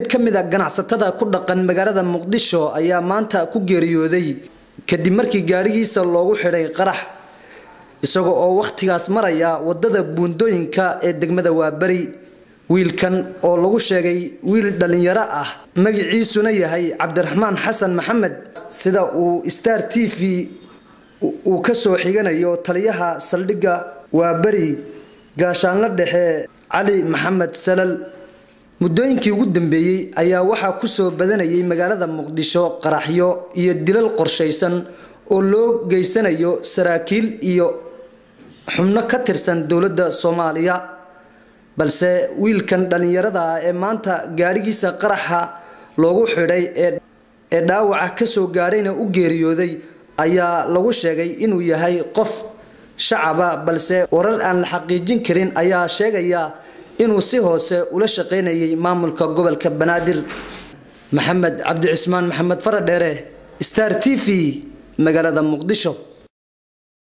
mid ka mid a ganacsatada ku dhaqan magaalada muqdisho ayaa maanta ku geeriyooday kadib markii gaadhigiisa loogu xidhay qarax isagoo oo wakhtigaas maraya wadada buundooyinka ee degmada waaberi wiilkan oo lagu sheegay wiil dhallinyaro ah magiciisuna yahay cabdiraxmaan xasan maxamed sida uu star t v uu ka soo xiganayo taliyaha saldhigga waaberi gaashaanla dhexe cali maxamed salal muddooyinkii ugu dambeeyey ayaa waxaa ku soo badanayay magaalada muqdisho qaraxyo iyo dilal qorshaysan oo loo geysanayo saraakiil iyo xubno ka tirsan dowladda soomaaliya balse wiilkan dhallinyarada ah ee maanta gaadhigiisa qaraxa loogu xidhay ee dhaawaca ka soo gaadhayna u geeriyooday ayaa lagu sheegay inuu yahay qof shacaba balse warar aan la xaqiijin karin ayaa sheegaya inuu si hoose ula shaqaynayay maamulka gobolka banaadir maxamed cabdi cismaan maxamed faradheere star t v magaalada muqdisho